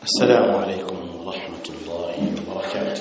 السلام عليكم ورحمة الله وبركاته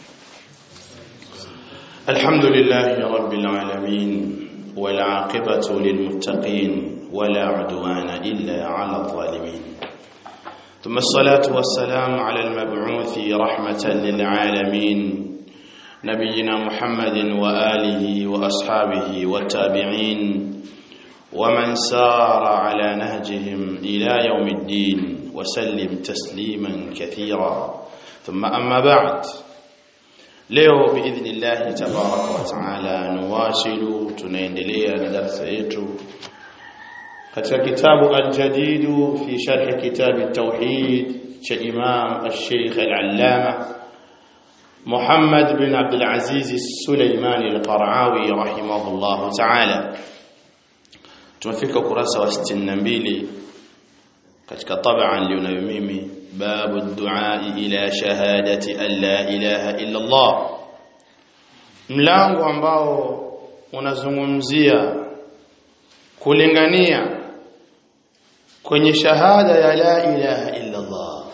الحمد لله رب العالمين والعاقبة للمتقين ولا عدوان إلا على الظالمين ثم الصلاة والسلام على المبعوث رحمة للعالمين نبينا محمد وآله وأصحابه والتابعين ومن سار على نهجهم إلى يوم الدين وسلم تسليما كثيرا ثم أما بعد leo باذن الله تبارك وتعالى نواصل tunaendelea na darasa yetu katika kitabu al-jadid fi sharh kitab at-tauhid cha Imam al-Sheikh al-Allama Muhammad bin Abdul Aziz al-Sulaimani al-Qara'awi rahimahullah ta'ala tumefika ukurasa wa 62 katika tabaa nilionayo mimi babu du'a ila shahadati an la ilaha illa Allah mlango ambao unazungumzia kulingania kwenye shahada ya la ilaha illa Allah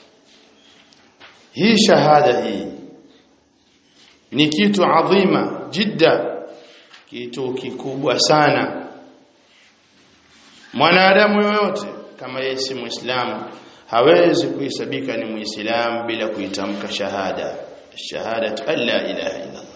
hii shahada hii ni kitu adhima jidda kitu kikubwa sana mwanadamu yoyote kama yeye si muislamu hawezi kuhesabika ni muislamu bila kuitamka shahada shahadatu an la ilaha illa Allah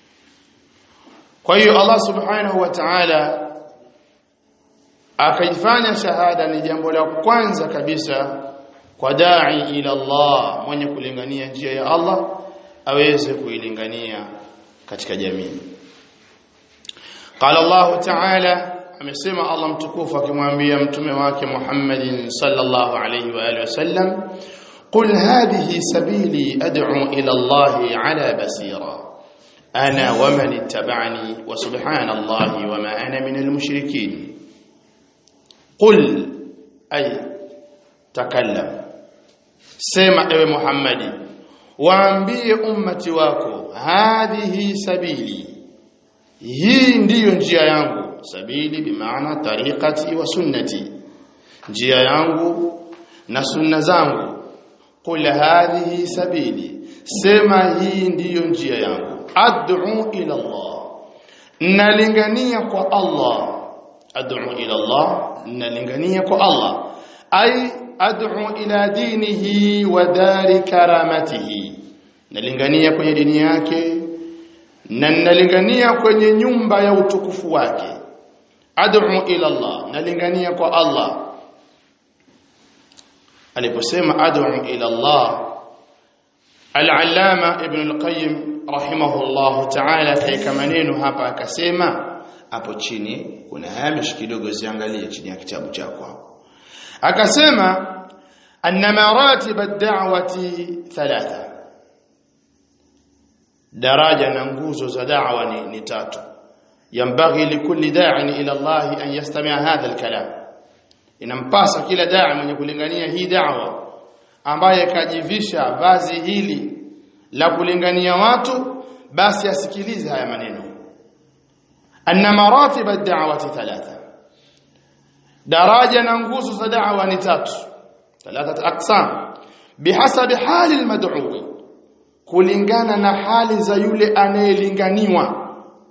kwa hiyo Allah subhanahu wa ta'ala akaifanya shahada ni jambo la kwanza kabisa kwa dai ila Allah mwenye kulingania njia ya Allah aweze kuilingania katika jamii qala Allah ta'ala amesema Allah mtukufu akimwambia mtume wake Muhammadin sallallahu alayhi wa alihi wasallam qul hadhihi sabili ad'u ila Allah ala basira ana wa man ittaba'ani wa subhanallahi wa ma ana min almushrikin qul ay takallam sema ewe Muhammadi waambie ummati wako hadhihi sabili hii ndiyo njia yangu sabili bimaana tariqati wa sunnati njia yangu na sunna zangu qul hadhihi sabili sema hii ndiyo njia yangu ad'u ila Allah nalingania kwa Allah ad'u ila Allah nalingania kwa Allah ay ad'u ila dinihi wa dari karamatihi nalingania kwenye dini yake na nalingania kwenye nyumba ya utukufu wake ad'u ila Allah nalingania kwa Allah aliposema ad'u ila Allah al-allama ibn al-qayyim rahimahullah ta'ala kaika maneno hapa akasema hapo chini kuna hamish kidogo ziangalie chini ya kitabu chako hapo akasema anna maratib ad-da'wati thalatha daraja na nguzo za da'wa ni, ni tatu ينبغي لكل داع الى الله ان يستمع هذا الكلام inampasa kila daa mwenye kulingania hii da'wa ambaye kajivisha vazi hili la kulingania watu basi asikilize haya maneno anna maratib ad-da'wati thalatha daraja na nguzo za da'wa ni tatu thalatha aqsam bihasabi hali al-mad'u kulingana na hali za yule anayelinganiwa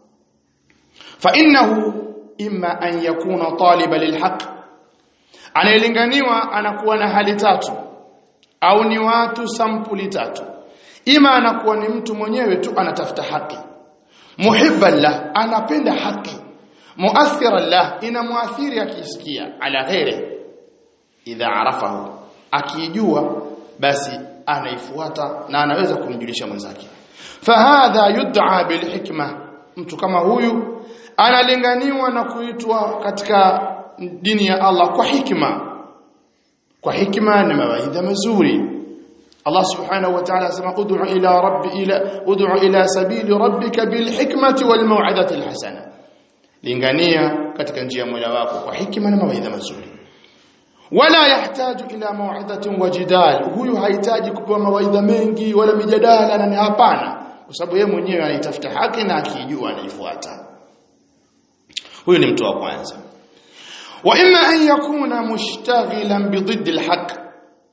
فانه اما ان يكون طالبا للحق anayelinganiwa anakuwa na hali tatu au ni watu sampuli tatu ima anakuwa ni mtu mwenyewe tu anatafuta haki muhibban lah anapenda haki muathiran lah inamuathiri akisikia ala ghairi idha arafahu akijua basi anaifuata na anaweza kumjulisha mwenzake fahadha yud'a bilhikma mtu kama huyu analinganiwa na kuitwa katika dini ya Allah kwa hikma kwa hikma na mawaidha mazuri Allah subhanahu wa ta'ala asema ud'u ila rabbi ila ud'u ila sabili rabbika bil hikmati wal mau'izati al hasana lingania katika njia ya Mola wako kwa hikma na mawaidha mazuri wala yahtaju ila mau'izatin wa jidal huyu hahitaji kupewa mawaidha mengi wala mijadala na hapana kwa sababu yeye mwenyewe anaitafuta haki na akijua anaifuata huyu ni mtu wa kwanza wa imma an yakuna mushtaghilan bididdi alhaq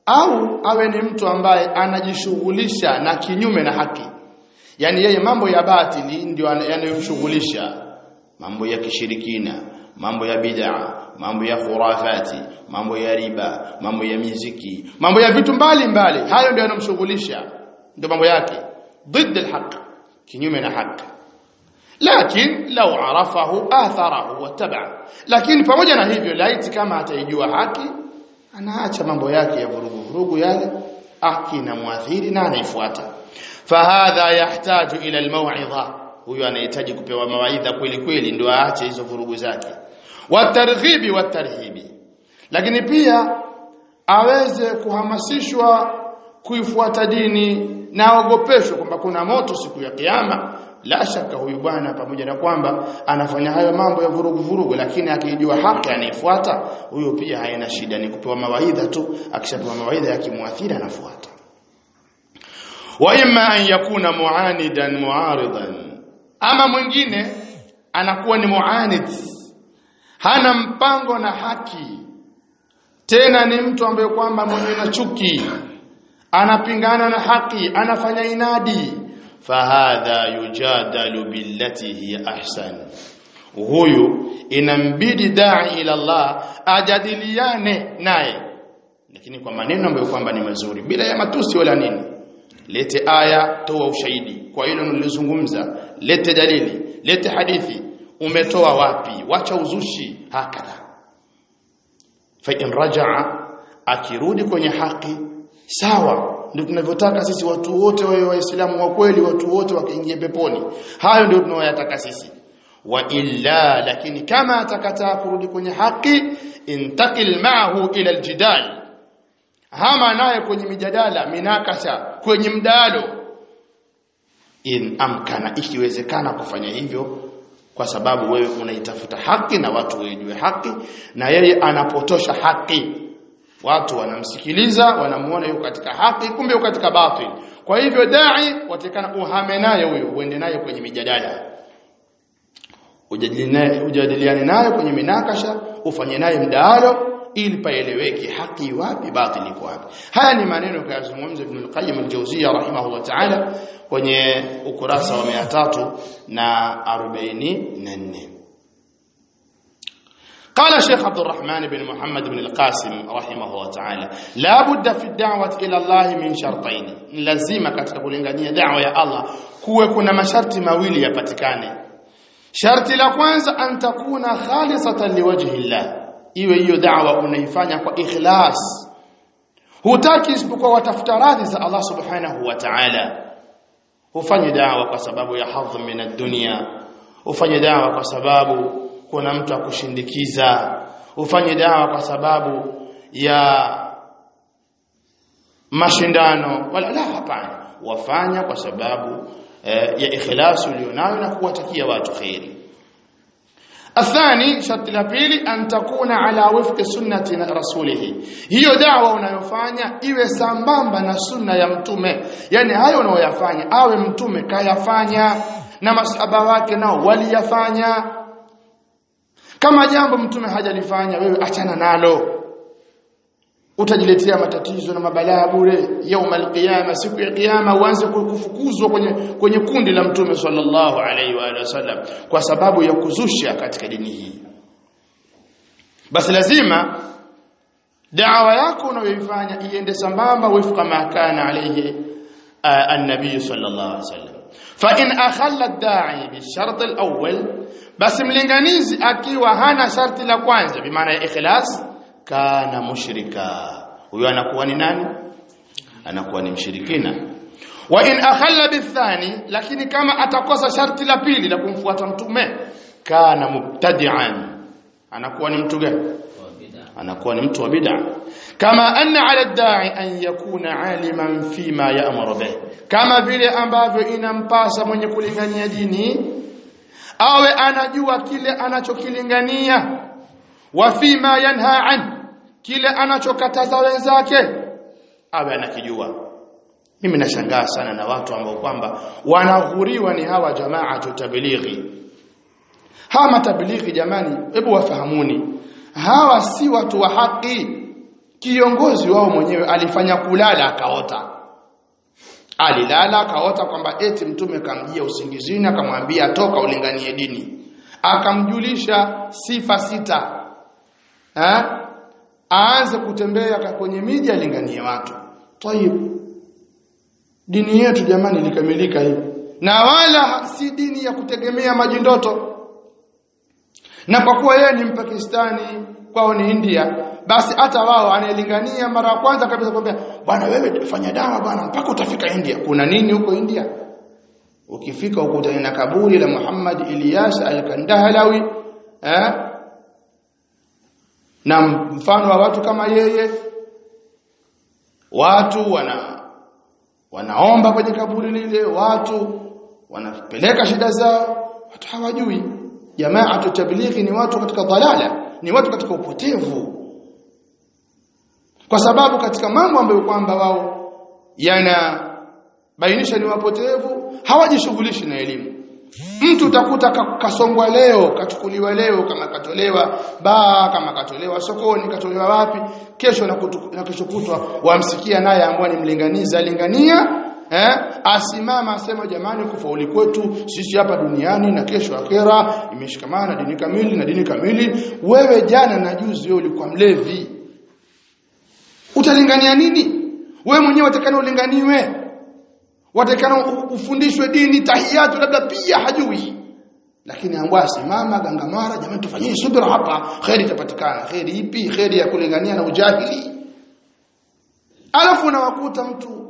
au awe ni mtu ambaye anajishughulisha na kinyume na haki yani yeye mambo ya batili ndio yanayomshughulisha mambo ya kishirikina mambo ya bid'a mambo ya khurafati mambo ya riba mambo ya miziki mambo ya vitu mbalimbali mbali. hayo ndio yanamshughulisha ndio mambo yake ضد الحق kinyume na haki lakini lau arafahu atharahu wataba lakini pamoja na hivyo laiti kama ataijua haki anaacha mambo yake ya vurugu vurugu yale haki na muathiri na anaifuata fahadha yahtaju ila almaw'idha huyo anahitaji kupewa mawaidha kweli kweli ndio aache hizo vurugu zake watarghibi watarhibi lakini pia aweze kuhamasishwa kuifuata dini na aogopeshwe kwamba kuna moto siku ya kiyama la shaka huyu bwana pamoja na kwamba anafanya hayo mambo ya vurugu vurugu lakini akijua haki anaifuata huyo pia haina shida ni kupewa mawaidha tu akishapewa mawaidha yakimwathiri anafuata wa imma an yakuna muanidan muaridan ama mwingine anakuwa ni muanid hana mpango na haki tena ni mtu ambaye kwamba mwenye na chuki anapingana na haki anafanya inadi fahadha yujadalu billati hiya ahsan huyu inambidi dai ila Allah ajadiliane naye lakini kwa maneno ambayo kwamba ni mazuri bila ya matusi wala nini lete aya toa ushahidi kwa hilo nilizungumza lete dalili lete hadithi umetoa wapi wacha uzushi hakadha fa in rajaa akirudi kwenye haki sawa ndio tunavyotaka sisi watu wote wawe waislamu wa kweli watu wote wakaingia peponi hayo ndio tunayoyataka sisi wa illa lakini kama atakataa kurudi kwenye haki intakil ma'ahu ila aljidal hama naye kwenye mijadala minakasha kwenye mdalo in amkana ikiwezekana kufanya hivyo kwa sababu wewe unaitafuta haki na watu wajue haki na yeye anapotosha haki watu wanamsikiliza wanamuona yuko katika haki kumbe yuko katika batil kwa hivyo dai watakana uhame naye huyo uende naye kwenye mijadala ujadiliane naye kwenye minakasha ufanye naye mdahalo ili paeleweke haki wapi batili kwa wapi haya ni maneno kayazungumza Ibn al-Qayyim al-Jawziyya rahimahullah ta'ala kwenye ukurasa wa 344 قال الشيخ عبد الرحمن بن محمد بن القاسم رحمه الله تعالى لا بد في الدعوة إلى الله من شرطين لازم katika kulingania da'wa ya Allah kuwe kuna masharti mawili yapatikane sharti la kwanza an takuna khalisatan liwajhi Allah iwe hiyo da'wa unaifanya kwa ikhlas hutaki isipokuwa watafuta radhi za Allah subhanahu wa ta'ala ufanye da'wa kwa sababu ya hadhi min ad-dunya ufanye da'wa kwa sababu kuna mtu akushindikiza ufanye dawa kwa sababu ya mashindano wala la hapana wafanya kwa sababu eh, ya ikhlasi ulionayo na kuwatakia watu khairi athani sharti la pili an takuna ala wifqi sunnati na rasulihi hiyo dawa unayofanya iwe sambamba na sunna ya mtume yani hayo unayoyafanya awe mtume kayafanya na masahaba wake nao waliyafanya kama jambo mtume hajalifanya wewe achana nalo utajiletea matatizo na mabalaa bure yaumul qiyama siku ya kiyama uanze kufukuzwa kwenye kwenye kundi la mtume sallallahu alaihi wa wasallam kwa sababu ya kuzusha katika dini hii basi lazima da'wa yako unayoifanya iende sambamba wifqa ma kana alayhi an-nabiy sallallahu alaihi wasallam fa in akhalla ad-da'i bi shart al-awwal basi mlinganizi akiwa hana sharti la kwanza bi maana ya ikhlas kana mushrika huyo anakuwa ni nani anakuwa ni mshirikina wa in akhalla bithani lakini kama atakosa sharti la pili la kumfuata mtume kana mubtadi'an anakuwa ni mtu gani anakuwa ni mtu wa bid'a kama anna ala ad-da'i an yakuna aliman fima ya'muru bih kama vile ambavyo inampasa mwenye kulingania dini awe anajua kile anachokilingania wa fima yanha an kile anachokataza wenzake awe anakijua mimi nashangaa sana na watu ambao kwamba wanaghuriwa ni hawa jamaa tablighi hawa matablighi jamani hebu wafahamuni hawa si watu wa haki kiongozi wao mwenyewe alifanya kulala akaota alilala akaota kwamba eti mtume kamjia usingizini akamwambia toka ulinganie dini akamjulisha sifa sita ha? aanze kutembea kwenye miji alinganie watu tayib dini yetu jamani ilikamilika hivi na wala si dini ya kutegemea maji ndoto na kwa kuwa yeye ni mpakistani kwao ni India basi hata wao anayelingania mara ya kwanza kabisa kwambia bwana wewe fanya dawa bwana mpaka utafika India kuna nini huko India ukifika ukutana na kaburi la Muhammad Ilyas al-Kandahlawi eh na mfano wa watu kama yeye watu wana wanaomba kwenye kaburi lile watu wanapeleka shida zao watu hawajui jamaa tablighi ni watu katika dhalala ni watu katika upotevu kwa sababu katika mambo ambayo kwamba wao yana bainisha ni wapotevu hawajishughulishi na elimu mtu utakuta kasongwa leo kachukuliwa leo kama katolewa baa kama katolewa sokoni katolewa wapi kesho na, kutu, na kesho kutwa wamsikia naye ambaye ni mlinganiza lingania eh asimama asema jamani kufauli kwetu sisi hapa duniani na kesho akera imeshikamana dini kamili na dini kamili wewe jana na juzi wewe ulikuwa mlevi utalingania nini wewe mwenyewe utakana ulinganiwe watakana ufundishwe dini tahiyatu labda pia hajui lakini angwa simama gangamara jamani tufanyie subira hapa khairi itapatikana khairi ipi khairi ya kulingania na ujahili alafu unawakuta mtu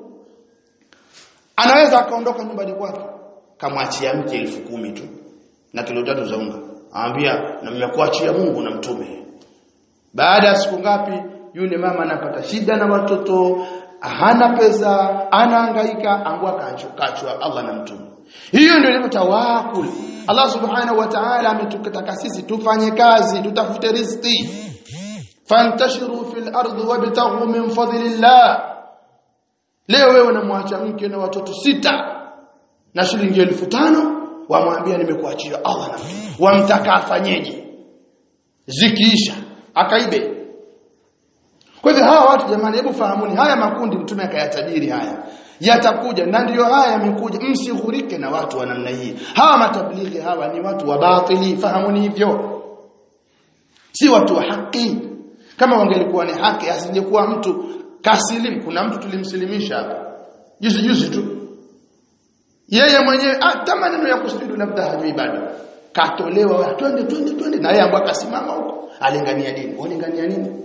anaweza akaondoka nyumbani kwake kamwachia mke elfu kumi tu na kilo tatu za unga anambia na mmekuachia Mungu na mtume baada ya siku ngapi yule mama anapata shida na watoto hana pesa anahangaika angua kachwa Allah na mtume hiyo ndio ilivyo tawakul Allah subhanahu wa ta'ala ametukataka sisi tufanye kazi tutafute riziki fantashiru fil ardi wabtaghu min fadlillah leo wewe unamwacha mke na watoto sita na shilingi elfu tano wamwambia nimekuachia Allah na mtume wamtaka afanyeje zikiisha akaibe kwa hivyo hawa watu jamani hebu fahamuni haya makundi mtume akayatabiri haya yatakuja na ndiyo haya yamekuja msighurike na watu wa namna hii hawa matablighi hawa ni watu wa batili fahamuni hivyo si watu wa haki kama wangelikuwa ni haki asingekuwa mtu kasilimu kuna mtu tulimsilimisha hapa juzi juzi tu yeye mwenyewe hata maneno ya kusujudu labda hajui bado katolewa twende twende twende na yeye ambaye akasimama huko alingania dini walingania nini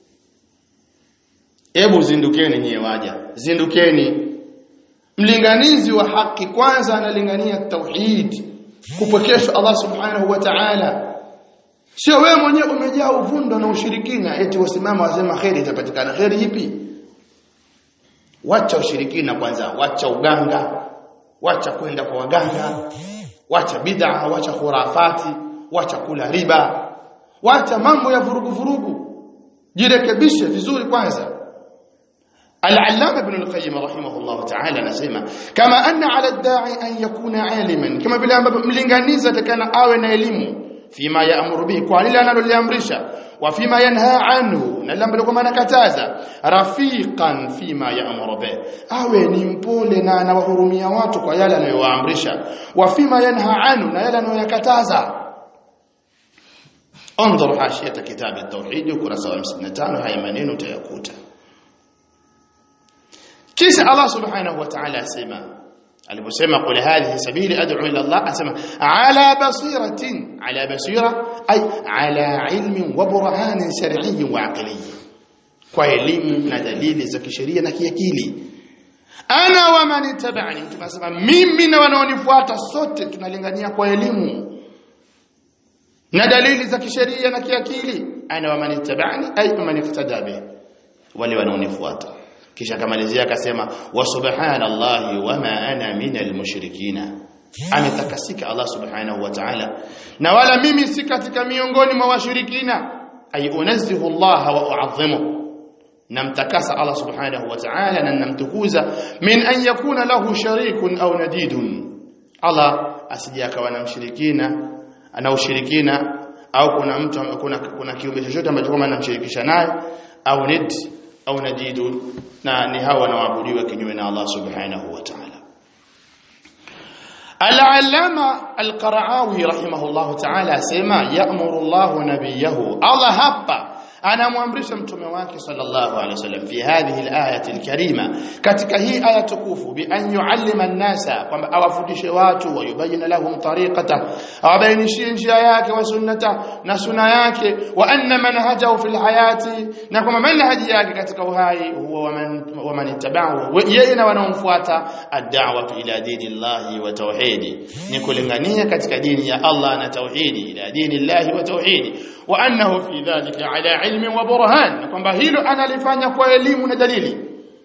Hebu zindukeni nyie waja. Zindukeni. Mlinganizi wa haki kwanza analingania tauhid, kupokeshwa Allah Subhanahu wa Ta'ala. Sio wewe mwenyewe umejaa uvundo na ushirikina eti wasimama wasema khairi itapatikana. Khairi ipi? Wacha ushirikina kwanza, wacha uganga, wacha kwenda kwa waganga, wacha bid'a, wacha khurafati, wacha kula riba, wacha mambo ya vurugu vurugu. Jirekebishe vizuri kwanza. العلامة ابن القيم رحمه الله تعالى نسمع كما أن على الداعي أن يكون عالما كما بلا ملنغانيزة كان آوى نيلم فيما يأمر به قال لنا لليامرش وفيما ينهى عنه نلم لكم أنا كتازا رفيقا فيما يأمر به آوى نمبول نانا وهرمي watu kwa yale anayowaamrisha وفيما ينهى عنه na yale anayokataza انظر حاشية كتاب التوحيد ukurasa wa 55 haya maneno utayakuta kisha Allah subhanahu wa ta'ala asema aliposema qul hadhihi sabili ad'u ila Allah asema ala basiratin ala basira ay ala ilmin wa burhanin shar'iyyin wa aqliyyin kwa elimu na dalili za kisheria na kiakili ana wa man tabani tunasema mimi na wanaonifuata sote tunalingania kwa elimu na dalili za kisheria na kiakili ana wa man tabani ay man iktada bi wale wanaonifuata kisha akamalizia akasema wa subhanallahi wama ana minal mushrikina ametakasika Allah subhanahu wa ta'ala na wala mimi si katika miongoni mwa washirikina ay unazzihu Allah wa u'azzimu namtakasa Allah subhanahu wa ta'ala na namtukuza min an yakuna lahu sharikun au nadidun Allah asije akawa na mshirikina ana ushirikina au kuna mtu kuna kuna kiumbe chochote ambacho kama anamshirikisha naye au nid au najidu na ni hawa wanaoabudiwa kinyume na Allah subhanahu wa ta'ala Al-Allama Al-Qara'awi rahimahullahu ta'ala asema ya'muru Allah nabiyahu Allah hapa anamwamrisha mtume wake sallallahu alaihi wasallam fi hadhihi al-ayati al-karima katika hii aya tukufu bi an yuallima an-nasa kwamba awafundishe watu wayubayina lahum tariqata awabainishie njia yake wa sunnata na sunna yake wa anna manhajahu fil hayati na kwamba manhaji yake katika uhai huwa waman waman ittaba'ahu yeye na wanaomfuata ad-da'watu ila dinillahi wa tauhidi ni kulingania katika dini ya Allah na tauhidi ila dinillahi wa tauhidi wa annahu fi dhalika ala ilmi wa burhan na kwamba hilo analifanya kwa elimu na dalili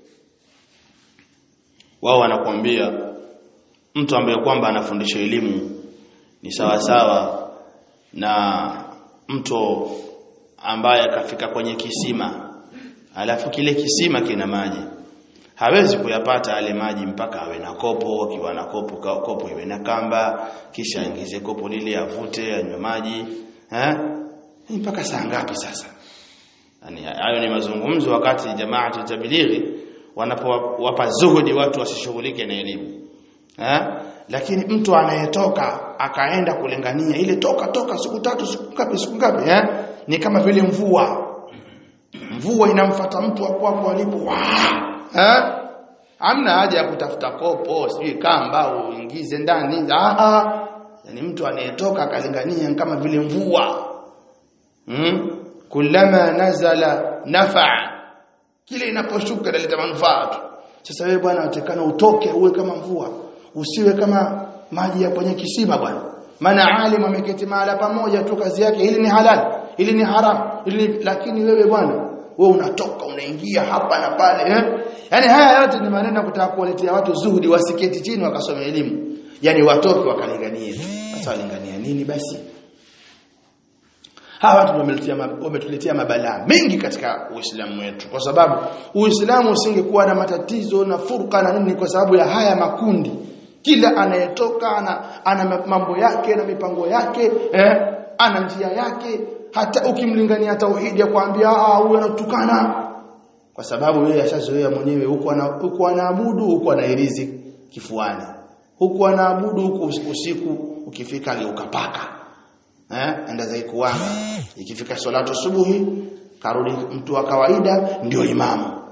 wao wanakuambia mtu ambaye kwamba anafundisha elimu ni sawa sawa na mtu ambaye akafika kwenye kisima alafu kile kisima kina maji hawezi kuyapata yale maji mpaka awe na kopo akiwa na kopo kopo iwe na kamba kisha aingize kopo lile avute anywe maji eh mpaka saa ngapi sasa yani hayo ni mazungumzo wakati jamaa tablighi wanapowapa zuhudi watu wasishughulike na elimu eh lakini mtu anayetoka akaenda kulingania ile toka toka siku tatu siku ngapi siku ngapi eh ni kama vile mvua mvua inamfata mtu hapo hapo alipo eh hamna haja ya kutafuta kopo sijui kamba uingize ndani ah ah yani mtu anayetoka akalingania kama vile mvua hmm? kullama nazala nafa kile inaposhuka inaleta manufaa tu sasa wewe bwana utekana utoke uwe kama mvua usiwe kama maji ya kwenye kisima bwana maana alim ameketi mahala pamoja tu kazi yake hili ni halal hili ni haram hili lakini wewe bwana wewe unatoka unaingia hapa na pale eh? yani haya yote ni maneno ya kutaka kuwaletea watu zuhudi wasiketi chini wakasoma elimu yani watoke wakalinganie sasa walingania nini basi hawa watu wametuletea wametuletea mabalaa mengi katika Uislamu wetu kwa sababu Uislamu usingekuwa na matatizo na furqa na nini kwa sababu ya haya makundi kila anayetoka ana, ana mambo yake na mipango yake eh, ana njia yake hata ukimlingania tauhidi ya kuambia ah huyu anatukana kwa sababu yeye ashazoea mwenyewe huko ana huko anaabudu huko anairizi kifuani huko anaabudu huko usiku ukifika ukapaka eh enda za kuwanga ikifika salatu subuhi karudi mtu wa kawaida ndio imamu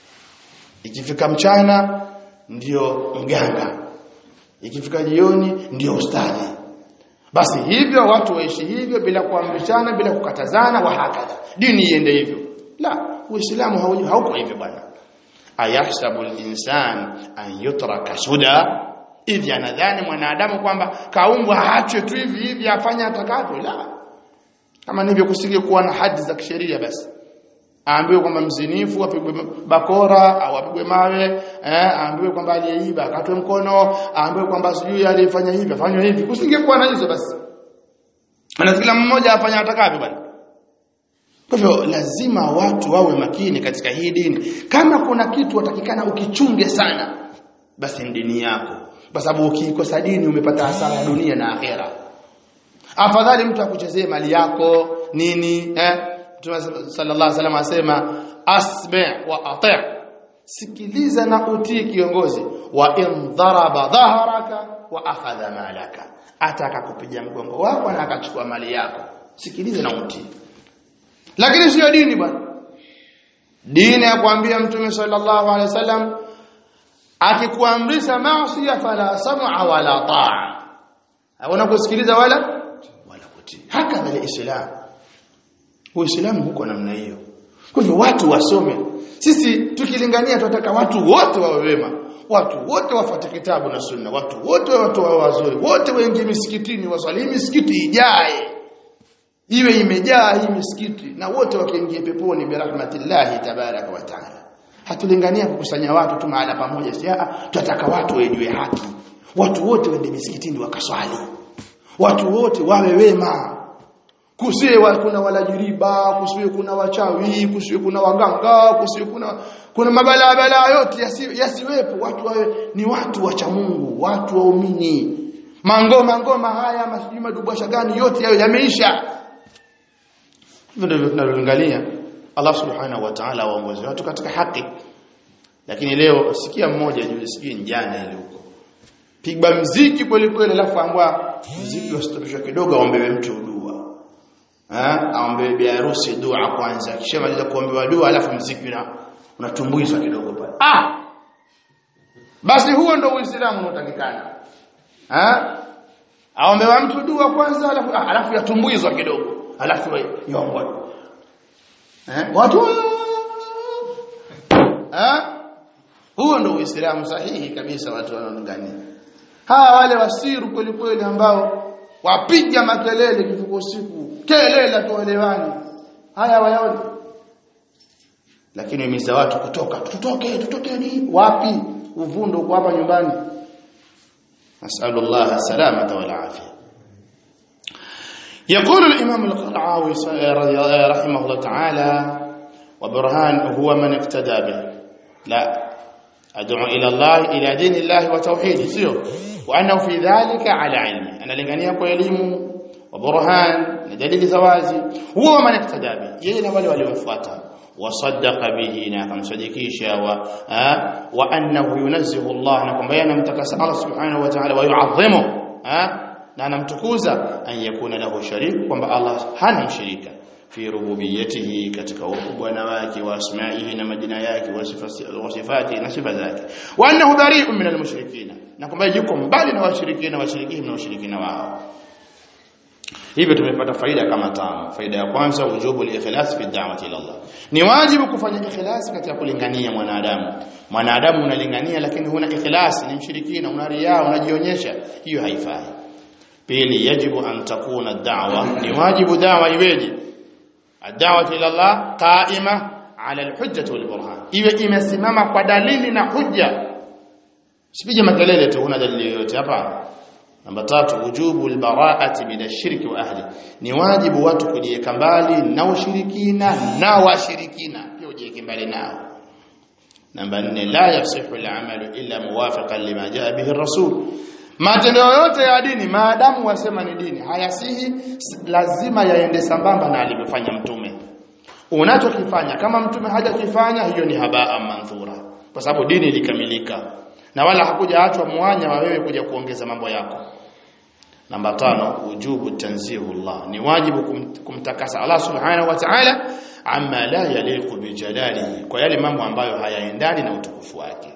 ikifika mchana ndio mganga ikifika jioni ndio ustadi basi hivyo watu waishi hivyo bila kuamrishana bila kukatazana wa hakadha dini iende hivyo la uislamu hauko hivyo bwana ayahsabu al-insan an yutraka suda hivi anadhani mwanadamu kwamba kaumbwa aachwe tu hivi hivi afanye atakavyo la kama ndivyo kusinge kuwa na hadi za kisheria basi aambiwe kwamba mzinifu apigwe bakora au apigwe mawe eh aambiwe kwamba aliyeiba akatwe mkono aambiwe kwamba sijui alifanya hivi afanywe hivi kusingekuwa na hizo basi na kila mmoja afanya atakavyo bwana kwa hivyo lazima watu wawe makini katika hii dini kama kuna kitu watakikana ukichunge sana basi ni dini yako kwa sababu ukikosa dini umepata hasara ya dunia na akhera afadhali mtu akuchezee mali yako nini eh Mtume sallallahu alaihi wasallam asema asmi' wa ati' sikiliza na utii kiongozi wa in dharaba dhahraka wa akhadha malaka ataka kupiga mgongo wako na akachukua mali yako sikiliza na utii lakini sio dini bwana dini ya kuambia mtume sallallahu alaihi wasallam akikuamrisha maasi fala sam'a wala ta'a hauna kusikiliza wala wala kutii hakadha alislam uislamu huko namna hiyo kwa hivyo watu wasome sisi tukilingania tunataka watu wote wawe wema watu wote wafuate kitabu na sunna watu wote watu wawe wazuri wote waingie misikitini waswali misikiti ijae iwe imejaa hii misikiti na wote wakiingia peponi bi rahmatillahi tabaraka wa taala hatulingania kukusanya watu tu mahala pamoja si tunataka watu wajue haki watu wote waende misikitini wakaswali watu wote wawe wema kusiwe wa, kuna walajiriba kusiwe kuna wachawi kusiwe kuna waganga kusiwe kuna kuna mabalaa balaa yote yasi, yasiwepo watu wawe ni watu wacha Mungu watu waumini mangoma ngoma haya masijui madubasha gani yote yayo yameisha hivyo ndivyo tunaloangalia Allah subhanahu wa ta'ala awaongoze watu katika haki lakini leo sikia mmoja juzi sijui njana ile huko pigwa mziki kweli kweli alafu ambwa mziki usitopishwa kidogo aombewe mtu dua eh aombewe bi harusi dua kwanza kisha maliza kuombewa dua alafu mziki una unatumbuizwa kidogo pale ah basi huo ndio uislamu unaotakikana eh aombewa mtu dua kwanza alafu ah, alafu yatumbuizwa kidogo alafu yombwa eh watu eh huo ndio uislamu sahihi kabisa watu wanaongania hawa wale wasiru kweli kweli ambao wapiga makelele kifuko siku kelele tuelewani haya wayaone lakini imiza watu kutoka tutoke tutokeni wapi uvundo uko hapa nyumbani nasallallahu salamata wal afia يقول الإمام القرعاوي رحمه الله تعالى وبرهان هو من اقتدى به لا أدعو إلى الله إلى دين الله وتوحيده سيو وأنه في ذلك على علم أنا لغنيه كإليم وبرهان لدليل زوازي هو من اقتدى به يجينا ولي ولي وفاته وصدق به نعم صديقيشا و وأنه ينزه الله نكم بيانا متكس الله سبحانه وتعالى ويعظمه ها na anamtukuza an yakuna lahu sharik kwamba Allah hana mshirika fi rububiyyatihi katika ubwana wake wa asma'ihi na majina yake wa sifati na sifa zake wa annahu bari'un min al-mushrikeen na kwamba yuko mbali na washirikina washirikina na washirikina wao hivyo tumepata faida kama tano faida ya kwanza wujubu al-ikhlas fi da'wati ila Allah ni wajibu kufanya ikhlas katika kulingania mwanadamu mwanadamu unalingania lakini huna ikhlas ni mshirikina una riya unajionyesha hiyo haifai pili yajibu an takuna da'wa ni wajibu da'wa iweje ad-da'watu ila Allah qa'ima 'ala al-hujjah wal burhan iwe imesimama kwa dalili na hujja sipige makelele tu una dalili yoyote hapa namba tatu wujubu al-bara'ati min ash-shirki wa ahli ni wajibu watu kujiweka mbali na ushirikina na washirikina pia ujiweke mbali nao namba 4 la yasihu al-amalu illa muwafiqan lima jaa bihi ar-rasul matendo yote ya dini maadamu wasema ni dini hayasihi lazima yaende sambamba na alivyofanya mtume unachokifanya kama mtume hajakifanya hiyo ni habaa manthura kwa sababu dini ilikamilika na wala hakuja achwa mwanya wa wewe kuja kuongeza mambo yako namba tano ujubu tanzihullah ni wajibu kum, kumtakasa Allah subhanahu wa ta'ala amma la yaliqu bi jalalihi kwa yale mambo ambayo hayaendani na utukufu wake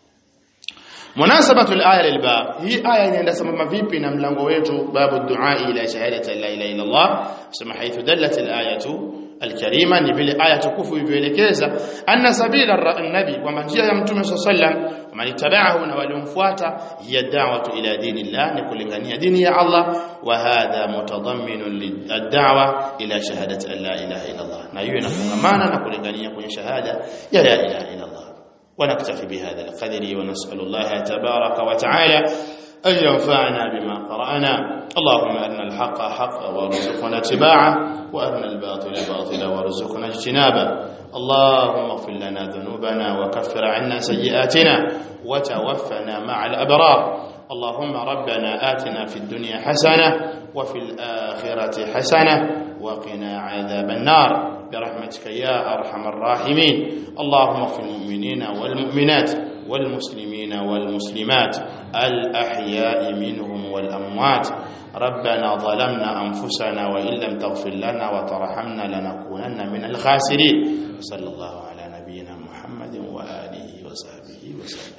munasabatu al-aya lilbab hii aya inaenda sambamba vipi na mlango wetu babu du'a ila shahadati la ilaha illa Allah sema haithu dallat al-ayatu al-karima ni vile aya tukufu ilivyoelekeza anna sabila an-nabi kwamba njia ya mtume sallam wamanitabahu na waliomfuata hiya da'watu ila dinillah ni kulingania dini ya Allah wa hadha mutadamminun lid-da'wa ila shahadati la ilaha illa Allah na hiyo inafungamana na kulingania kwenye shahada ya la ilaha illa Allah ونكتفي بهذا القدر ونسأل الله تبارك وتعالى أن ينفعنا بما قرأنا اللهم أرنا الحق حقا وارزقنا اتباعه وأرنا الباطل باطلا وارزقنا اجتنابه اللهم اغفر لنا ذنوبنا وكفر عنا سيئاتنا وتوفنا مع الأبرار اللهم ربنا آتنا في الدنيا حسنة وفي الآخرة حسنة وقنا عذاب النار برحمتك يا أرحم الراحمين اللهم اغفر المؤمنين والمؤمنات والمسلمين والمسلمات الأحياء منهم والأموات ربنا ظلمنا أنفسنا وإن لم تغفر لنا وترحمنا لنكونن من الخاسرين صلى الله على نبينا محمد وآله وصحبه وسلم